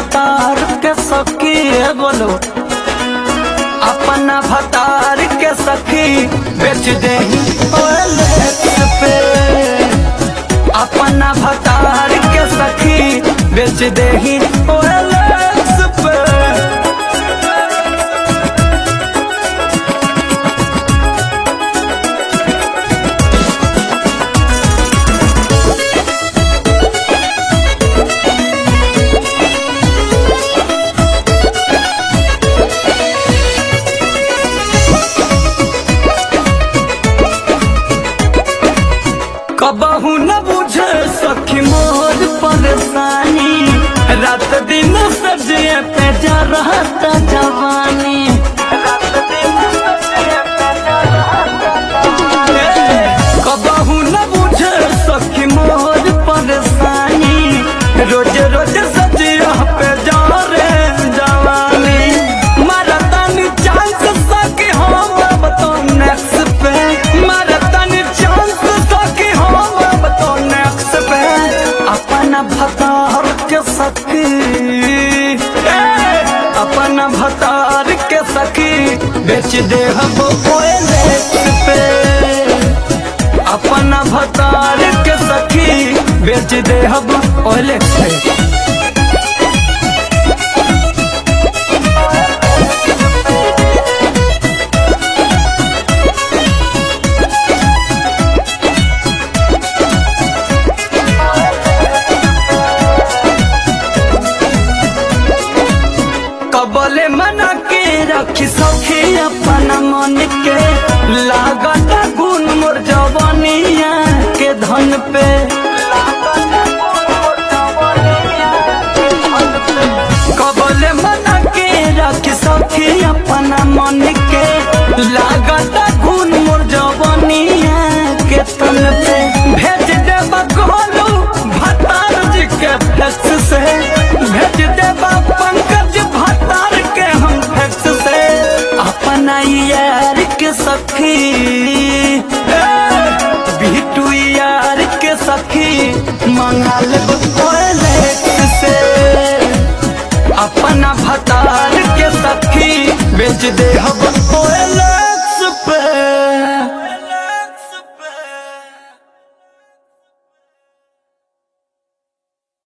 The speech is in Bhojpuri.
भतार के सखी है बोलो अपना भतार के सखी बेच दे पे अपना भतार के सखी बेच दे पे कबहू न बुझे सखी मोर परेशानी रात दिन सजिए पे जा रहता जवानी रात दिन सजिए पे जा रहता जवानी। कबहू न बुझे सखी मोर परेशानी रोज रोज सजिया पे जा रे जवानी मरतन चांस सखी हम अब तो नेक्स्ट पे मरतन चांस सखी हम अब तो नेक्स्ट पे अपना भतार के सखी ए, अपना भतार के सखी बेच दे हम पे अपना भतार के सखी बेच दे हम ओले पे कबले मना के रखी सखी अपना मन के लागत गुण मोर जवानिया के धन पे कबले मना के रखी सखी अपना मन के लागत गुण मोर जवानिया के तन पे भेज देब गोलू भतार जी के फ्लेक्स से भेज देब पंकज भतार के हम फ्लेक्स से अपना यार के सखी ए, बिटू यार के सखी मंगा लेब टॉयलेट से अपना भतार के सखी बेच दे हम टॉयलेट